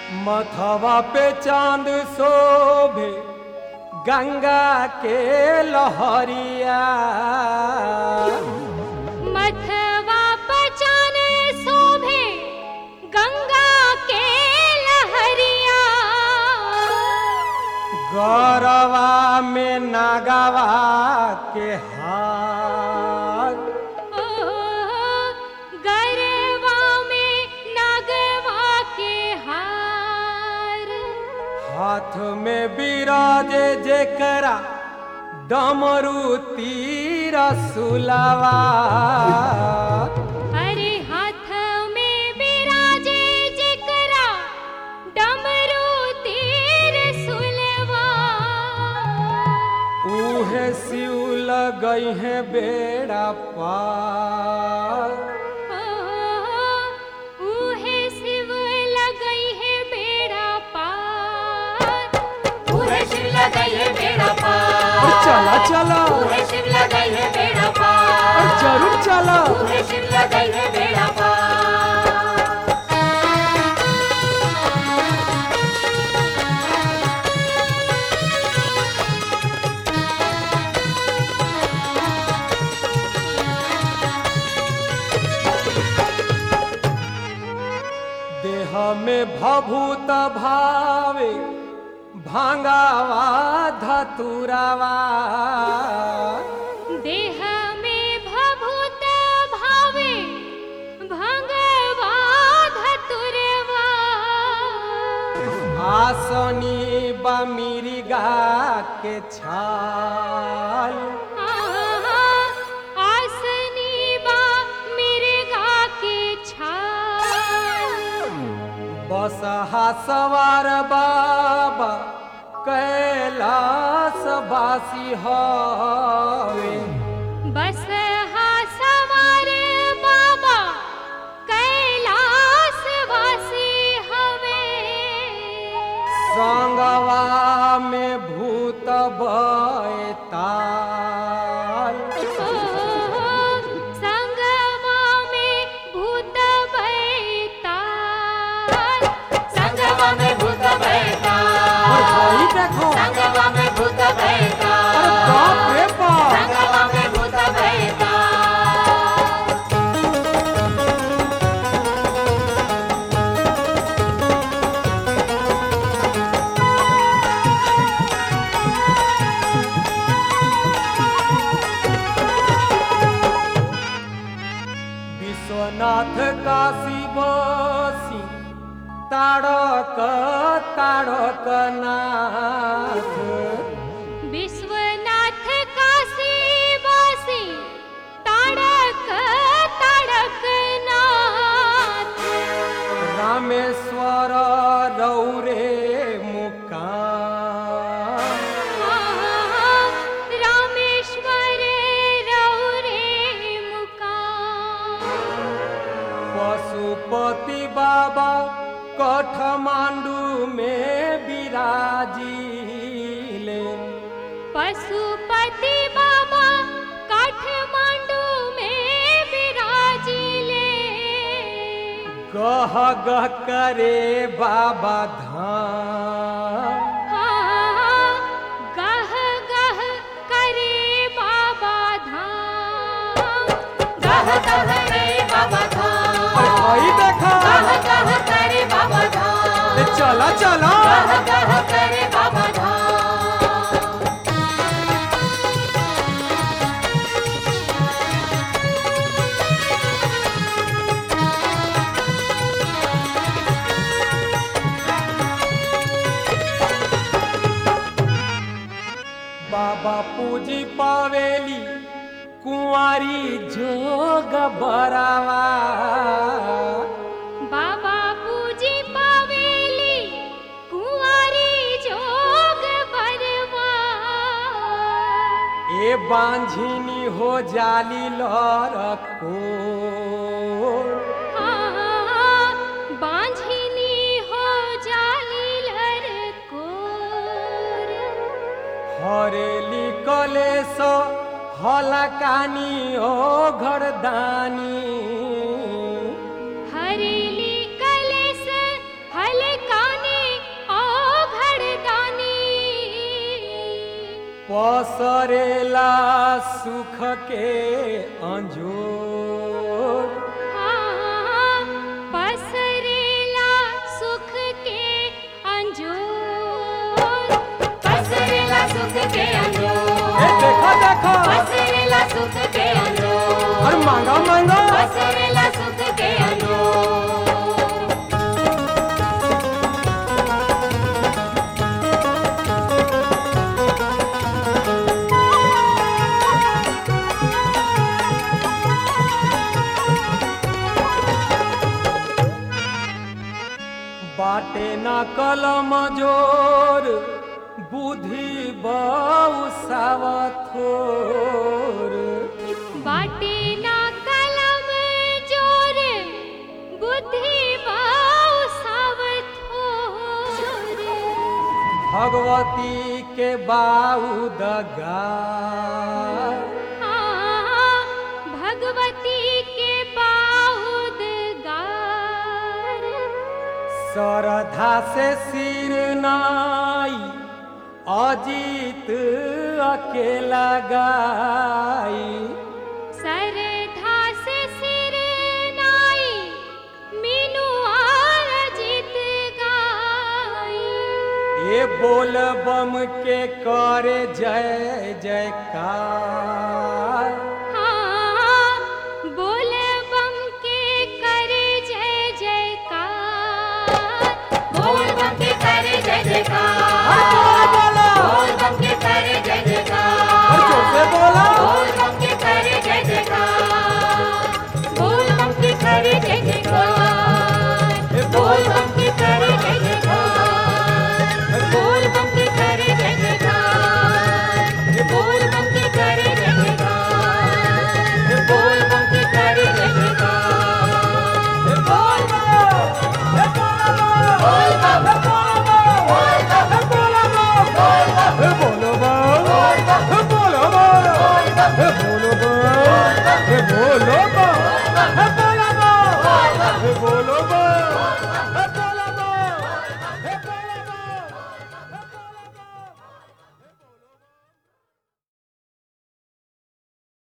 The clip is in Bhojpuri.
मथवा पे चांद शोभे गंगा के लहरिया मथवा पचाने शोभे गंगा के लहरिया गौरवा में नागवा के हार ओ, गरवा में नागवा के हार हाथ में बिराजे जेकरा डमरू तीर सुलवा अरे हाथ में बिराजे जिकरा डमरू तीर सुलवा उहे शिव लगई है बेड़ा पार उहे शिव लगई है बेड़ा पार पूरे शिव लगाई है बेड़ा पार और चला चला पूरे शिव लगाई है बेड़ा पार और जरूर चला पूरे शिव लगाई है बेड़ा पार देह में भभूत भावे भांगावा धतुरावा देह में भभूत भावे भंगवा धतुरवा आसनी बमिरिगा के छाल आसनी बा मिर्गा के छाल बसहा सवार बाबा कैलास बासी हवे बस हा सवार बाबा कैलास वासी हवे संगवा में भूत बैताल संगमा में भूत बैताल संगवा में भूत बैठा और भाई देखो संगवा में भूत बैठा अरे बाप रे बाप संगवा में भूत बैठा विश्वनाथ काशी बसी ताड़क ताड़क नाथ विश्वनाथ काशी वासी ताड़क ताड़क नाथ रामेश्वर रौरे मुकाम रामेश्वर रौरे मुकाम पशुपति बाबा काठमांडू में विराजिले पशुपति बाबा काठमांडू में विराजिले गह गह करे बाबा धाम हाँ, गह गह करे बाबा धाम गह गह रे बाबा धाम अरे भाई देखा गह गह करे बाबा धाम ए, चला चला गह गह करे बाबा धाम बाबा पूजी पावेली कुंवारी जोग बरावा बाबा पूजी पावेली कुंवारी जोग बरवा ए बांझिनी हो जाली लरको हाँ, बांझिनी हो जाली लरकोर हरेली कलेस हलकानी ओ घरदानी हरेली कलेस हलकानी पसरेला सुख के अंजोर हाँ, पसरेला सुख के अंजोर पसरेला सुख के ए अंजोर देखो देखो पसरेला सुख के अंजोर और मांगा मांगा पसरेला सुख के अंजोर बाटे ना कलम जोर बुद्धि बहु सावथोर बाटे ना कलम जोर बुद्धि बाऊ सावथोर भगवती के बाऊ दगा हाँ, भगवती के बाउद गार श्रद्धा से सिर नाई अजीत अकेला गाई सरधा से सिर नाई मीनू आर जीत गाई ये बोल बम के करे जय जयकार हाँ, बोल बम के करे जय जयकार बोल बम के करे जय जयकार बोला बोल बम के करे जय और जयकार जोर से बोला बोल बम के करे जय जयकार बोल बम के करे जय जयकार बोल बम के करे जय जयकार बोल बम के करे जय जयकार बोल बम के करे जय जयकार बोल बम के करे जय जयकार बोल बम हे बोल बम बोल बम बोल बम हे बोल बम हे बोल बम हे बोल बम हे बोल बम हे बोल बम हे बोल बम हे बोल बम